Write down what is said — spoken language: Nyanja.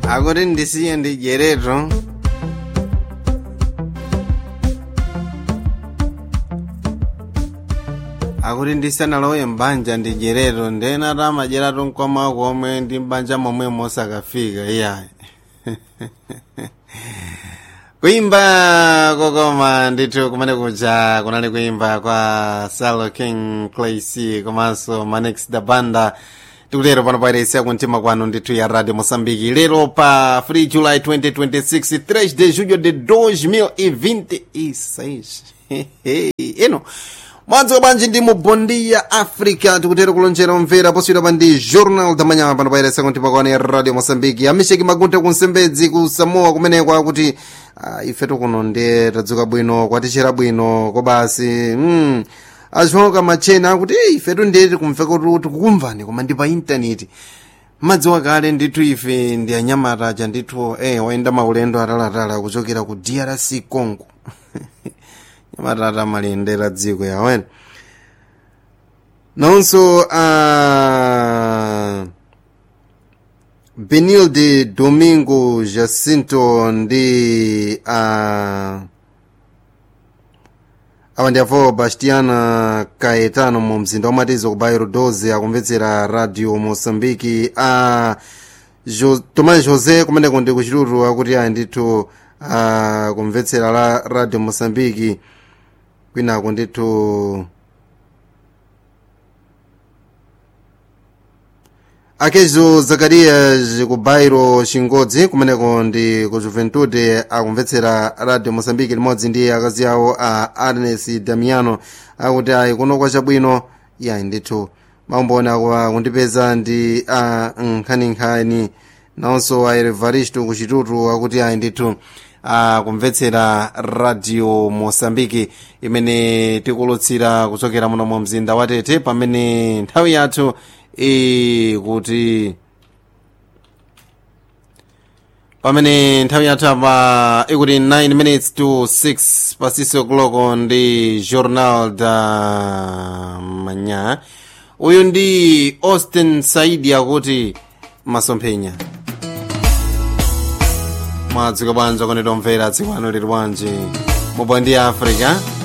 akuti ndisiye ndijereto akuti ndisanalowe mbanja ndijereto ndena tamajeratu mkwama komwe ndi mbanja momwe mosakafika iyayi kuimba kokoma ndithu kumene kuja kunali kuimba kwa salo king clac komanso manex da banda tikutero pano pairesi yakumtima kwanu ndithu ya radio moçambique lero pa 3 july 2026 3 de julho de 2026 ino mwadzuka bwanji ndi mubondi ya africa tikutero kulonjera omvera poswira pa ndi journal da manhã pano pairesi yakumtima kwanu ya radio moçambique amisheki magunta kunsembedzi ku samoa kumeneko akuti uh, ifetu kuno ndi tadzuka bwino kwatichera bwino kobasi mm. achoka machena akuti "Eh, ifetu ndeti kumveka kuti tikukumvani koma ndi pa intaneti madziwa kale ndithu ife ndi anyamata aja ndithu eh, wayenda maulendo atalatala kuchokera ku drc congo nyamata atamaliyendera dziko yawene nonso uh, benilde domingo jacinto ndi uh, awa ndi avo bastiana caetano mu mzinda wamatizo ku bairo 12 akumvetsera radio moçambique a jo, tomás josé kumeneko ndi kuchitutu akuti ayi ndithu akumvetsera la radio moçambique kwinako ndithu akezo zakarias ku bairo chingodzi kumeneko ndi ku juventude akumvetsera radio moçambique limodzi ndi akazi awo a arnes damiano akuti ayi kuno kwachabwino yayi ndithu maumboni ako kundipeza ndi a nkhaninkhani nawonso a evaristo kuchitutu akuti ayi ndithu akumvetsera radio moçambique imene tikulutsira kuchokera muno mu mzinda wa tete pamene nthawi yathu ikuti pamene nthawi yathu apa ikuti 9 minutes to 6 pasiso kuloko ndi journal da manya uyu ndi austin saidi akuti masomphenya mwadzuka bwanji kondedwa omvera tsiku ano lili bwanji mubondi ya africa